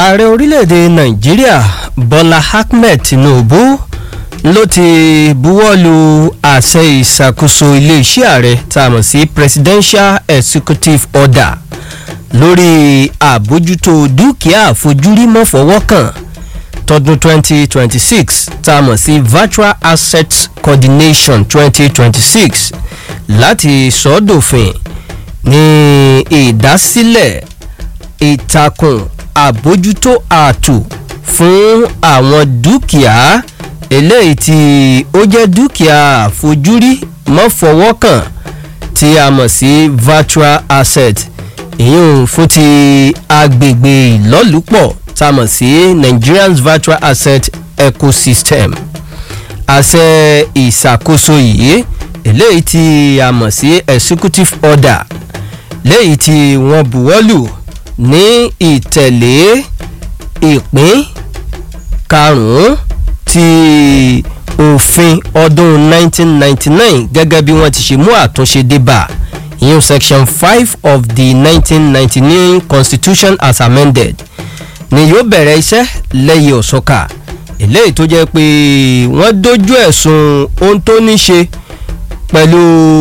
ààrẹ orílẹ̀-èdè nàìjíríà bọ́lá ahmed tinubu ló ti buwọ́lu àṣẹ ìṣàkóso iléeṣẹ́ ààrẹ tá a mọ̀ sí presidential executive order lórí àbójútó dúkìá àfojúrí mọ́fọwọ́kàn tọdún 2026 tá a mọ̀ sí virtual assets coordination 2026 láti sọ́dọ̀fin ní ìdásílẹ̀ ìtàkùn àbójútó ààtò fún àwọn dúkìá eléyìí tí ó jẹ́ dúkìá àfojúrí mọ́fọwọ́kàn tí a mọ̀ sí virtual asset ìyún fún ti agbègbè ìlọ́lùpọ̀ tá a mọ̀ sí nigerians virtual asset ecosystem àṣẹ ìṣàkóso yìí eléyìí tí a mọ̀ sí executive order léyìí tí wọ́n buwọ́lù ní ìtẹ̀lé ìpín karùn-ún ti òfin ọdún 1999 gẹ́gẹ́ bí wọ́n ti ṣe mú àtúnṣe débà ìyún section five of the 1999 constitution as amended ni yóò bẹ̀rẹ̀ iṣẹ́ lẹ́yìn ọ̀sọ́kà eléyìí tó jẹ́ pé wọ́n dojú ẹ̀sùn ohun tó ní ṣe pẹ̀lú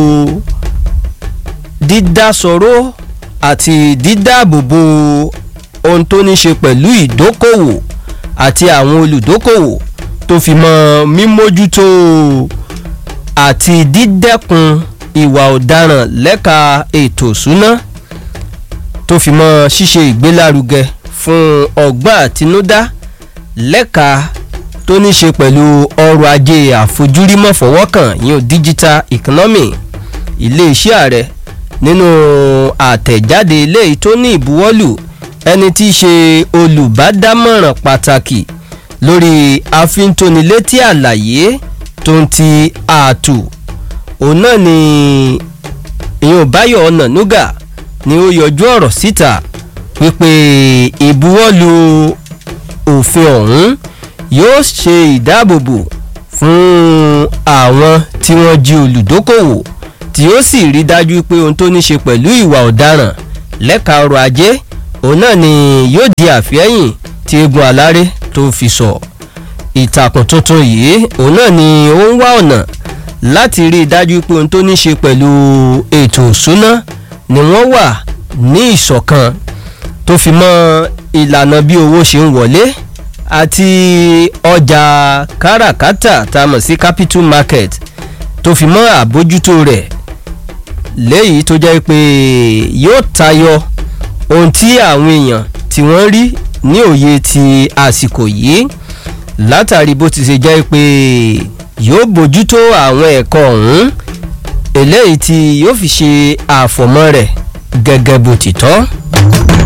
dídásọ̀rọ̀ àti dídáàbòbò ohun tó ní ṣe pẹ̀lú ìdókòwò àti àwọn olùdókòwò tó fi mọ́ mímójútó àti dídẹ́kun ìwà ọ̀daràn lẹ́ka ètò ìṣúná tó fi mọ́ ṣíṣe ìgbélárugẹ fún ọgbọ́n àtinúdá lẹ́ka tó ní ṣe pẹ̀lú ọrọ̀ ajé àfojúrí mọ́fọwọ́kàn yíyan digital economy iléeṣẹ́ ààrẹ nínú àtẹ̀jáde eléyìí tó ní ìbuwọ́lù ẹni tí í ṣe olùbádámọ̀ràn pàtàkì lórí àfintónilétí àlàyé tó ń ti ààtò òun náà ni ìyẹn báyọ̀ ọ̀nà núgà ni ó yọjú ọ̀rọ̀ síta wípé ìbuwọ́lù òfin ọ̀hún yóò ṣe ìdáàbòbò fún àwọn tí wọ́n jí olùdókòwò tí ó sì rí dájú pé ohun tó ní ṣe pẹ̀lú ìwà ọ̀daràn lẹ́ka ọrọ̀ ajé òun náà ni yóò di àfihẹ́yìn tí egun aláré tó fi sọ ìtàkùn tuntun yìí òun náà ni ó ń wá ọ̀nà láti rí i dájú pé ohun tó ní ṣe pẹ̀lú ètò ìṣúná ni wọ́n wà ní ìṣọ̀kan tó fi mọ́ ìlànà bí owó ṣe ń wọlé àti ọjà káràkátà tá a mọ̀ sí capital market tó fi mọ́ àbójútó rẹ̀ léyìí tó jẹ́ pé yóò tayọ ohun tí àwọn èèyàn tí wọ́n rí ní òye ti àsìkò yìí látàrí bó ti ṣe jẹ́ pé yóò bójútó àwọn ẹ̀kọ́ ọ̀hún eléyìí tí yóò fi ṣe àfọ̀mọ́ rẹ̀ gẹ́gẹ́ bó ti tọ́.